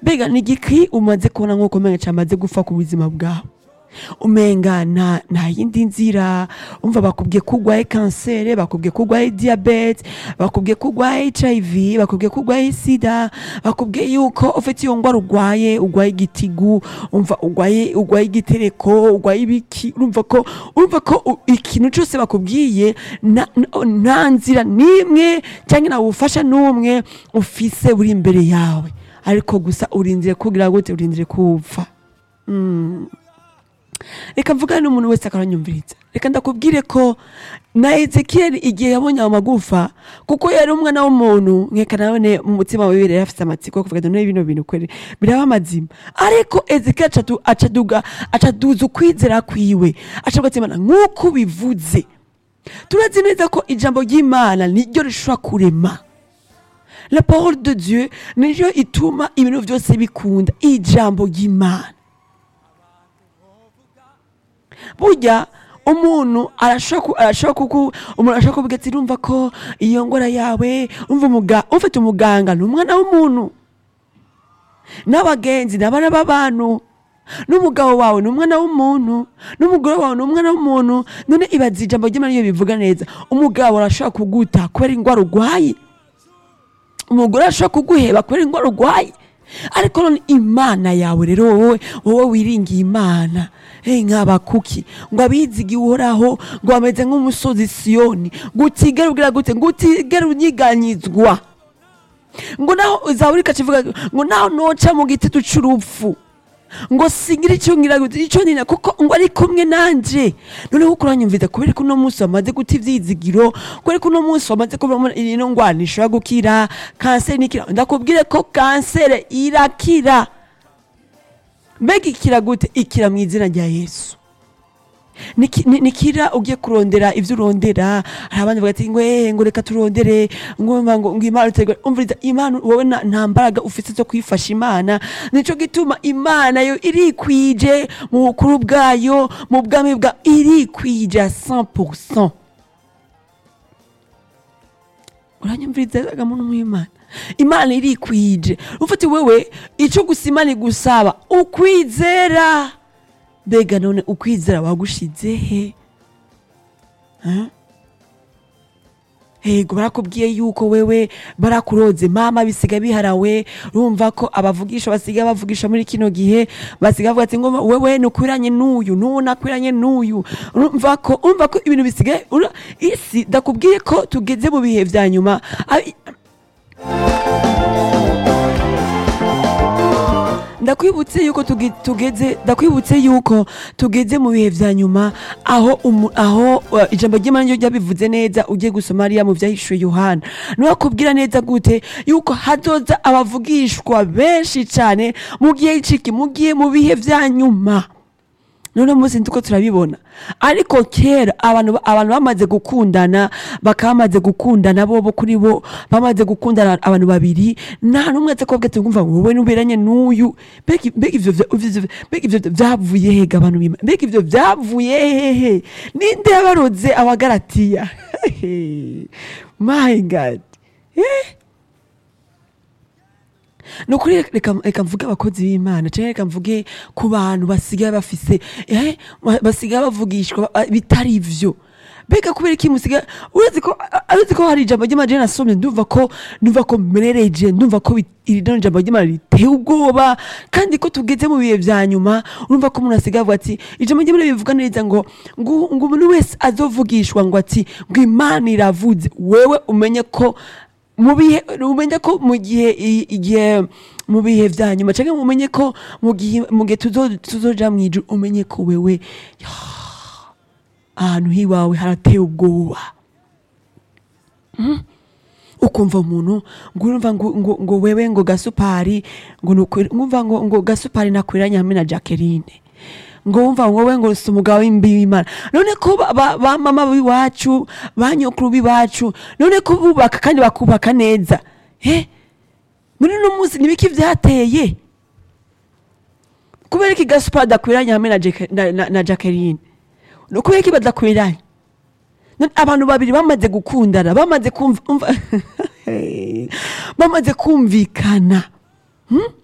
mbega ni igiki umaze kubona nk'uko umenga cyamaze gupfa ku buzima bwawe umenga nta nta yindi nzira umva bakubwiye ko urwaye kanseri bakubwiye ko urwaye diyabete bakubwiye ko urwaye hiv bakubwiye ko urwaye sida bakubwiye yuko ufite iyo ndwara urwaye urwaye igitigu umva urwaye urwaye igitereko urwaye ibiki urumva ko urumva ko u- ikintu cyose bakubwiye na- na- nta nzira n'imwe cyangwa nta bufasha n'umwe ufise buri imbere yawe ariko gusa urindire kugira gute urindire kuwupfa reka mvugane n'umuntu wese akaranyumviriza reka ndakubwire ko na ezekiyeli igihe yabonye ayo magufa kuko yari umwana w'umuntu nkeka nabone mu mutima wiwe yari afite amatsiko yo kuvuga ati none bino bintu kweri biraba amazima ariko ezekiyeli acadu- acaduga acaduza ukwizera kwiwe acavuga ati mana nk'uko ubivuze turazi neza ko ijambo ry'imana niryo rishobora kurema la parole de dieu niryo ituma ibintu byose bikunda ijambo ry'imana burya umuntu arashobora ku- arashobora kuku umuntu arashobora kuvuga ati urumva ko iyo ngora yawe umva umuga ufite umuganga ni umwana w'umuntu n'abagenzi ni abana b'abantu n'umugabo wawe ni umwana w'umuntu n'umugore wawe ni umwana w'umuntu none ibaza ijambo ry'imana iyo bivuga neza umugabo arashobora kuguta kubera indwara urwaye umugore arashobora kuguheba kubera indwara urwaye ariko none imana yawe rero wowe wowe wiringiye imana hey, nk'abakuki ngo abizigiye uhoraho ngo bameze nk'umusozi siyoni ngo utigere ubwira gute ngo utigere unyiganyizwa ngo naho zaburi ikacivuga ngo naho noca mu gitutu c'urupfu ngo singira icyo ngira gute icyo nina kuko ngo ari kumwe nanje noneho uko uranyumvira kubera ko uno munsi wamaze guta ivyizigiro kubera ko uno munsi wamaze kubona ino ngwara ishobora gukira kanseri nikira ndakubwire ko kanseri irakira mbega ikira gute ikira mu izina rya yesu Niki- ni- nikira ugiye kurondera ivyo urondera hari abandi bavuga ati ngo eh, ngo reka turondere ngo ngo ngo imana utegwe umviriza imana wowe na- nta mbaraga ufite zo kwifasha imana nico gituma imana yo irikwije mu bukuru bwayo mu bwami bwa irikwije a 100% uranyumviriza muntu w'imana imana irikwije ufite wewe ico gusa imana igusaba ukwizera mbega none ukwizera wagushize he Huh? Ego barakubwiye yuko wewe barakuroze mama bisiga biharawe urumva ko abavugisha basiga bavugisha muri kino gihe basiga bavuga ati ngo wewe nukwiranye n'uyu n'uwo nakwiranye n'uyu urumva ko urumva ko ibintu bisigaye ura- isi ndakubwiye ko tugeze mu bihe vya nyuma Abi- ndakwibutse yuko tuge- tugeze ndakwibutse yuko tugeze mu bihe vya nyuma aho umu- aho uh, ijambo ry'imana ryo ryabivuze neza ugiye gusoma ariya mu vyahishuwe yohana niwakubwira neza gute yuko hazoza abavugishwa benshi cane mu gihe ciki mu gihe mu bihe vya nyuma none munsi ntuko turabibona ariko kera abantu abantu bamaze gukundana bakaba bamaze gukundana bo bo kuri bo bamaze gukundana abantu babiri nta n'umwe aza kubabwira ati ngumva wowe nuberanye n'uyu mbega mbega ivyo vya- ivyo- mbega ivyo vyavuye hega abantu bima mbega ivyo vyavuye hehe ninde yabaroze abagaratiya my god eh? ni ukuri reka reka mvuge abakozi b'imana cyangwa reka mvuge ku bantu basigaye bafise eh, ba- basigaye bavugishwa ba- bitari ivyo mbega kubera iki musigaye uretse ko uretse ko hari ijambo ry'imana jene nasomye ndumva ko ndumva ko merereje ndumva ko bi- iri no jambo ry'imana riteye ubwoba kandi ko tugeze mu bihe vya nyuma urumva ko umuntu asigaye avuga ati ijambo ry'imana bivuga neza ngo ngo ngo umuntu wese azovugishwa ngo ati ngo imana iravuze wewe umenye ko mu bihe umenye ko mu gihe i- igihe mu bihe vya nyuma cyangwa umenye ko mu gihe mu gihe tuzo- tuzoja mu ijuru umenye ko wewe yah, ahantu hiwawe harateye ubwoba Mhm. ukumva umuntu ngo urumva ngo, ngo, ngo wewe ngo gasupari ngo nukwi- ngumva ngo, ngo gasupari nakwiranye hamwe na jacqueline ngo wumva ngo wowe ngo si umugabo w'imbi w'imana none ko ba, ba, ba mama b'iwacu ba nyokuru b'iwacu none ko bubaka kandi bakubaka neza he muri uno munsi nibiki vyateye kubera iki gaspar adakwiranye hamwe na, Jack- na, na, na jacqueline no kubera iki badakwiranye None abantu babiri bamaze gukundana bamaze kumva umva- bamaze kumvikana Hmm?